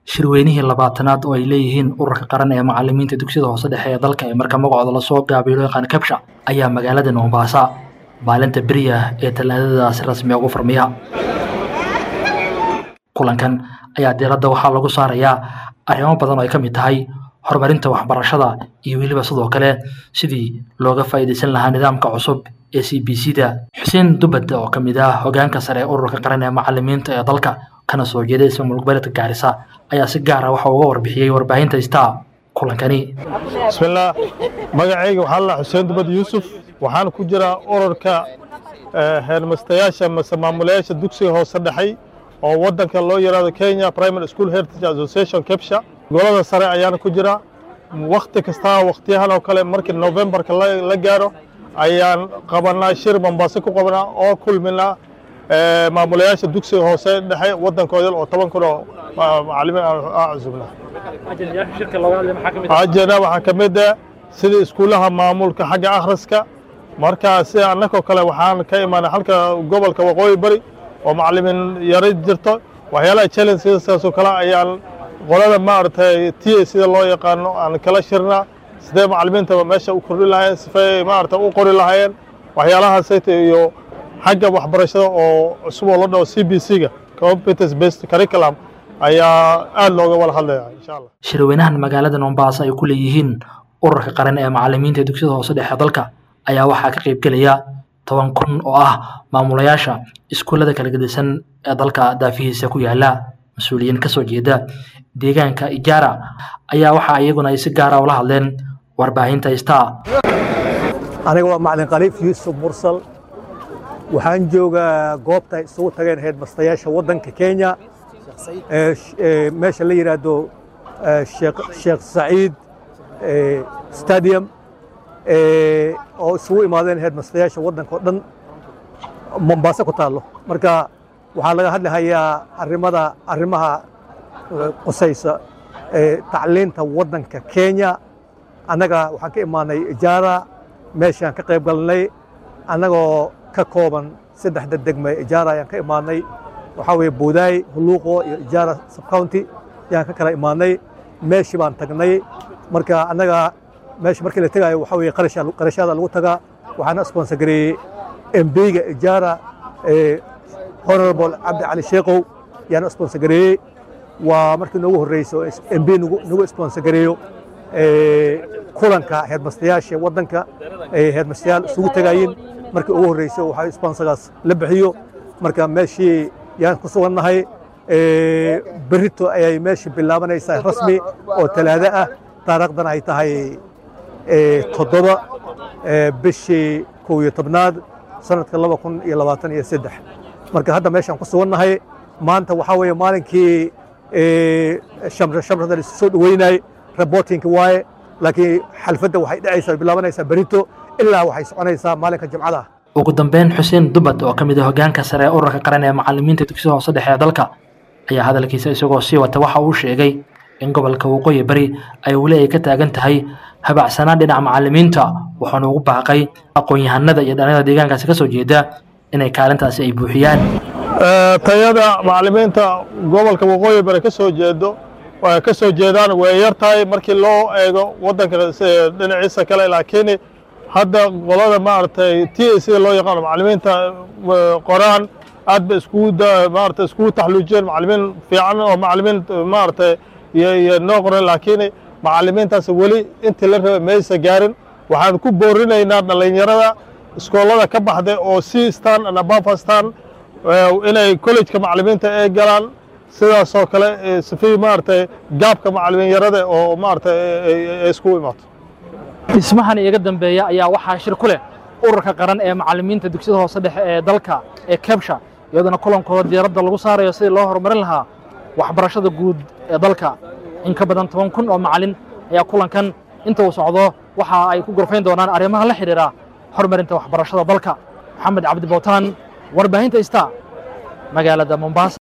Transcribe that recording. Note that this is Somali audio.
shirweynihii labaatanaad oo ay leeyihiin ururka qaran ee macalimiinta dugsiyada hoose dhexe ee dalka ee marka magacooda lasoo gaabiyo loo yaqaan kabsha ayaa magaalada mombasa maalinta beriya ee talaadadaasi rasmi ugu furmiya kulankan ayaa diiradda waxaa lagu saarayaa arrimo badan oo ay ka mid tahay horumarinta waxbarashada iyo weliba sidoo kale sidii looga faa'iidaysan lahaa nidaamka cusub ee c b c da xuseen dubad oo ka mid ah hogaanka sare ee ururka qaran ee macalimiinta ee dalka kana soo jeeda ismaamul goboleedka gaarisa ayaa si gaar ah waxa uga warbixiyey warbaahinta star kulankani bismillaah magacayga waxaa la xuseen dubad yuusuf waxaan ku jiraa ururka heermastayaasha mase maamulayaasha dugsiga hoose dhexay oo waddanka loo yidhaahdo kenya primary school heritage association kebsha golada sare ayaana ku jira wakhti kastaa wakhtiyahan oo kale markii novembarka la gaaro ayaan qabanaa shir mombaaso ku qabanaa oo kulminaa maamulayaasha dugsiga hoose dhexe waddankooda oo toban kun oo macalimiin aan cusubnaa ajena waxaa ka mid ah sida iskuullaha maamulka xagga akhriska marka sida annagoo kale waxaan ka imaanay halka gobolka waqooyi bari oo macalimiin yaro jirto waxyaalaha challengesaasoo kale ayaan qolada maaragtay t a sida loo yaqaano aan kala shirnaa sidee macalimiinta meesha u kordhi lahaayeen sifay maaragtay u qori lahaayeen waxyaalahaasayta iyo xagga waxbarashada oo cusub oo la dhaho c b c ga competence based curriculum ayaa aad looga wada hadlaya insha allah shirweynahan magaalada mombasa ay ku leeyihiin ururka qaran ee macalimiinta dugsiyada hoose dhexe dalka ayaa waxaa ka qaybgelaya toban kun oo ah maamulayaasha iskuullada kala gedisan ee dalka daafihiisa ku yaala mas-uuliyiin kasoo jeeda deegaanka ijaara ayaa waxa iyaguna ay si gaara ula hadleen warbaahinta star aniga waa macalin khaliif yuusuf mursal waxaan joogaa goobta isugu tageen heedmastayaasha waddanka kenya meesha la yidhaahdo sheekh saciid stadium oo isugu imaadeen heedmastayaasha waddanka oo dhan mombaaso ku taallo marka waxaa laga hadlahayaa arrimada arrimaha qusaysa tacliinta waddanka kenya annaga waxaan ka imaanay ijaara meeshaan ka qayb galnay annagoo ka kooban saddexda degme ijaara ayaan ka imaanay waxaa weeye buudaay huluuqo iyo ijaara subcounty ayaan ka kala imaanay meeshii baan tagnay marka annaga meesha markii la tegaayo waxaa weeye qarashaada lagu tagaa waxaana sponsor gareeyey embiga ijaara honorable cabdi cali sheekow yaana sponsor gareeyey waa markii noogu horreyso mb nagu sponsor gareeyo kulanka heedmastayaasha waddanka heedmastayaal isugu tegaayin markii ugu horreyso waxaa sponsorgaas la bixiyo marka meeshii yaan ku sugannahay berito ayay meeshii bilaabanaysaa rasmi oo talaado ah taariikhdan ay tahay toddoba bishii kow iyo tobnaad sanadka laba kun iyo labaatan iyo saddex marka hadda meeshaan ku sugannahay maanta waxaa weeye maalinkii shamra shamrada la soo dhaweynay reportingka waaye laakiin xalfadda waxay dhacaysaa bilaabanaysaa berito ilaa waxay soconaysaa maalinka jimcada ugu dambeyn xuseen dubad oo ka mid ah hogaanka sare ee ururka qaran ee macalimiinta dugsiyada hoose dhexe ee dalka ayaa hadalkiisa isagoo sii wata waxa uu sheegay in gobolka waqooyi bari ay weli ay ka taagan tahay habacsanaan dhinaca macalimiinta waxaana ugu baaqay aqoon-yahanada iyo dhalinyada deegaankaasi ka soo jeeda inay kaalintaasi ay buuxiyaan tayada macalimiinta gobolka waqooyi bari ka soo jeedo ka soo jeedaan way yar tahay markii loo eego waddanka dhinaciisa kale laakiin hadda qolada maaragtay t a sida loo yaqaano macalimiinta qoraan aad ba iskugu maaragtay iskugu taxluujiyeen macalimiin fiican oo macalimiin maaragtay iyo noo qoran laakiin macalimiintaas weli intii la rabay maysa gaarin waxaan ku boorinaynaa dhallinyarada iskoolada ka baxday oo si stan and above stan inay collejka macalimiinta ay galaan sidaasoo kale sifii maaragtay gaabka macalimiin yarada oo maaragtay ay iskugu imaato dhismahan iiga dambeeya ayaa waxaa shir ku leh ururka qaran ee macalimiinta dugsiyada hoose dhexe ee dalka ee kebsha iyadoona kulankooda diiradda lagu saarayo sidii loo horumarin lahaa waxbarashada guud ee dalka in ka badan toban kun oo macalin ayaa kulankan inta uu socdo waxa ay ku gorfayn doonaan arrimaha la xidhiira horumarinta waxbarashada dalka maxamed cabdi bowtaan warbaahinta ista magaalada mombasa